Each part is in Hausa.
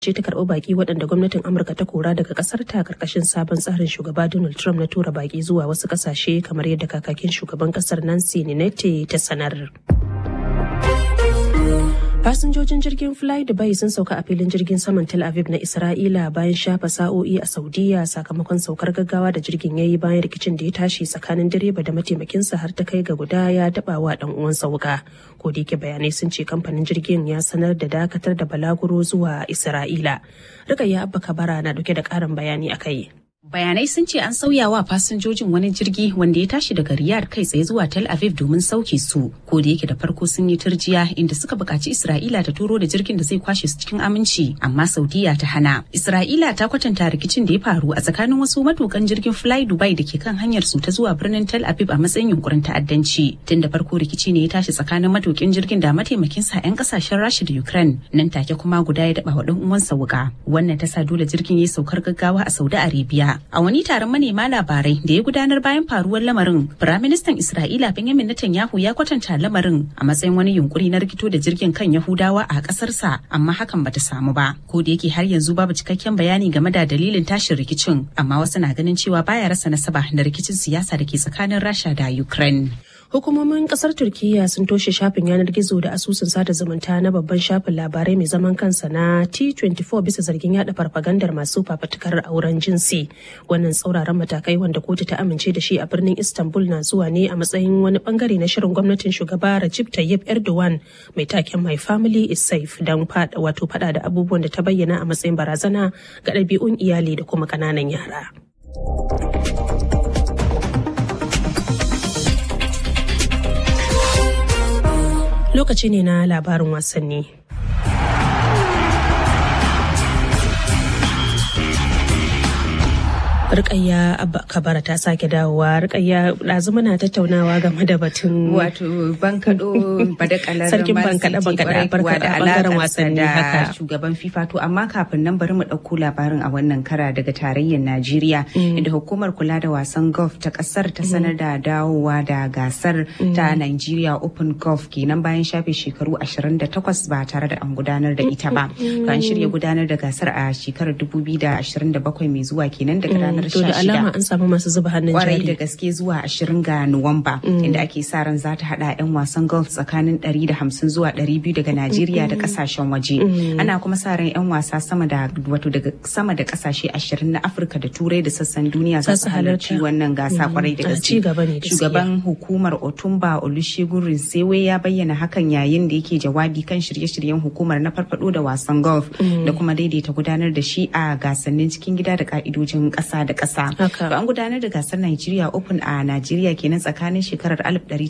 ce ta karɓi baki waɗanda gwamnatin amurka ta kora daga ƙasar ta karkashin sabon tsarin shugaba donald trump na tura baki zuwa wasu ƙasashe kamar yadda kakakin shugaban ƙasar nancy ninete ta sanar fasinjojin jirgin fly dubai sun sauka a filin jirgin saman tel aviv na isra'ila bayan shafa sa'o'i a saudiya sakamakon saukar gaggawa da jirgin ya yi bayan rikicin da ya tashi tsakanin direba da mataimakinsa har ta kai ga guda ya daba wa dan uwansa wuka ko da yake bayanai sun ce kamfanin jirgin ya sanar da dakatar da balaguro zuwa isra'ila rikayya abba kabara na dauke da karin bayani a kai Bayanai sun ce an sauya wa fasinjojin wani jirgi wanda ya tashi daga Riyadh kai tsaye zuwa Tel Aviv domin sauke su. Ko da yake da farko sun yi turjiya inda suka buƙaci Isra'ila ta turo da jirgin da zai kwashe su cikin aminci, amma Saudiya ta hana. Isra'ila ta kwatanta rikicin da ya faru a tsakanin wasu matukan jirgin Fly Dubai da ke kan hanyar su ta zuwa birnin Tel Aviv a matsayin yunkurin ta'addanci. Tun da farko rikici ne ya tashi tsakanin matukin jirgin da mataimakin sa 'yan kasashen Rasha da Ukraine. Nan take kuma guda ya daba wa dan uwansa wuka. Wannan ta sa dole jirgin ya saukar gaggawa a Saudi Arabia. A wani taron manema labarai da ya gudanar bayan faruwar lamarin, Firaministan Isra'ila Benjamin Netanyahu ya kwatanta lamarin a matsayin wani yunkuri na rikito da jirgin kan Yahudawa a ƙasarsa, amma hakan bata samu ba. Ko da yake har yanzu babu cikakken bayani game da dalilin tashin rikicin, amma wasu na ganin cewa baya rasa nasaba da rikicin siyasa da ke tsakanin Rasha da Ukraine. Hukumomin kasar Turkiyya sun toshe shafin yanar gizo da asusun sada zumunta na babban shafin labarai mai zaman kansa na T24 bisa zargin yada farfagandar masu fafatukar auren jinsi. Wannan tsauraran matakai wanda kotu ta amince da shi a birnin Istanbul na zuwa ne a matsayin wani bangare na shirin gwamnatin shugaba Recep Tayyip Erdogan mai taken My Family is Safe don fada wato fada da abubuwan da ta bayyana a matsayin barazana ga ɗabi'un iyali da kuma ƙananan yara. lokaci ne na labarin wasanni. Rikayya Kabara ta sake dawowa. Rikayya ɗazu muna tattaunawa game da batun wato bankaɗo badakalar sarkin bankaɗe bankaɗe barka a bangaren wasanni haka. shugaban FIFA to amma kafin nan bari mu ɗauko labarin a wannan kara daga tarayyar Najeriya inda hukumar kula da wasan golf ta ƙasar ta sanar da dawowa da gasar ta Nigeria Open Golf kenan bayan shafe shekaru 28 ba tare da an gudanar da ita ba. To an shirya gudanar da gasar a shekarar 2027 mai zuwa kenan daga ranar To da alama an samu masu zuba hannun kwarai da jari. gaske zuwa 20 ga Nuwamba inda ake sa ran za ta hada 'yan wasan golf tsakanin 150 zuwa 200 daga Najeriya da kasashen waje. Ana kuma sa ran 'yan wasa sama da wato daga sama da kasashe 20 na Afirka da Turai da sassan duniya za su halarci wannan gasa kwarai da A gaske. ci gaba ne gaskiya. Shugaban hukumar Otumba Olusegun Rinsewe ya bayyana hakan yayin da yake jawabi kan shirye-shiryen hukumar na farfado da wasan golf da kuma daidaita gudanar da shi a gasannin cikin gida da ka'idojin ƙasa da ƙasa. Haka. To an gudanar da gasar Nigeria Open a Najeriya kenan tsakanin shekarar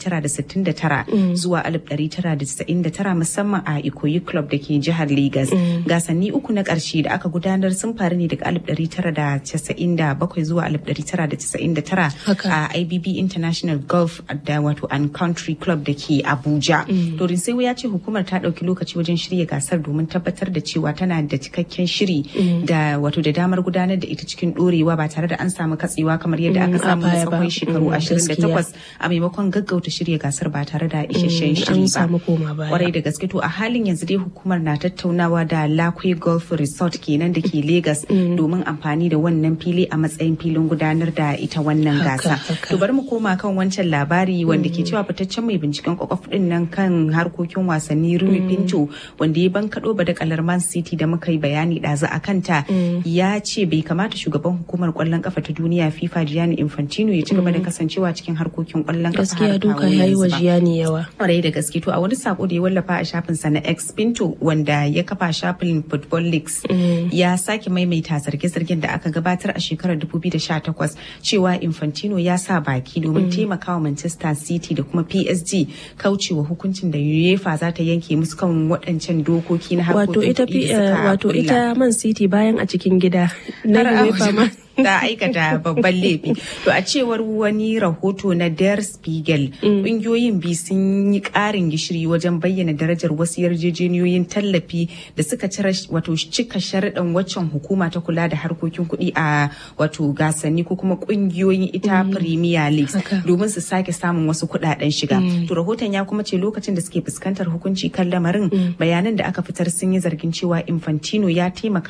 1969 zuwa 1999 musamman a Ikoyi Club da ke jihar Lagos. Gasanni uku na ƙarshe da aka gudanar sun faru ne daga 1997 zuwa 1999 Haka. a IBB International Golf da wato and Country Club da ke Abuja. To Rinsewa ya ce hukumar ta ɗauki lokaci wajen shirya gasar domin tabbatar da cewa tana da cikakken shiri da wato da damar gudanar da ita cikin ɗorewa ba tare da an samu katsewa kamar yadda Mm, aka a samu baya da ba. tsawon shekaru Mm, 28 a maimakon gaggauta shirya gasar ba tare da isasshen Mm, shiri an ba. samu koma baya. Kwarai da gaske to a halin yanzu dai hukumar na tattaunawa da Lakwe Golf Resort kenan da ke Lagos domin amfani da wannan fili a matsayin filin gudanar da ita wannan Haka, gasa. haka. To bari mu koma kan wancan labari wanda ke cewa fitaccen mai binciken kwakwaf din nan kan harkokin wasanni Rui Pinto wanda ya bankaɗo badakalar Man City da muka yi bayani ɗazu a kanta ya ce bai kamata shugaban hukumar kwallon kafa ta duniya FIFA Gianni Infantino ya ci gaba da kasancewa cikin harkokin kwallon kafa har Gaskiya duka kawo ya yi yanzu wa ba. jiyani yawa. kwarai da gaske to a wani sako da ya wallafa a shafinsa na X Pinto wanda ya kafa shafin Football Leaks ya sake maimaita zarge-zargen da aka gabatar a shekarar 2018 cewa Infantino ya sa baki domin taimakawa Manchester City da kuma PSG kaucewa hukuncin da UEFA za ta yanke musu kan waɗancan dokoki na Wato harkokin ita kuɗi fi- da suka wato kulla. ita Man City bayan a cikin gida na Har a UEFA waje ma ta aikata babban laifi to a cewar wani rahoto na der spiegel ƙungiyoyin biyu sun yi ƙarin gishiri wajen bayyana darajar wasu yarjejeniyoyin tallafi da suka cire wato cika sharaɗin waccan hukuma ta kula da harkokin kuɗi a wato gasanni ko kuma ƙungiyoyin ita premier league domin su sake samun wasu kuɗaɗen shiga to rahoton ya kuma ce lokacin da suke fuskantar hukunci kan lamarin bayanan da aka fitar sun yi zargin cewa infantino ya taimaka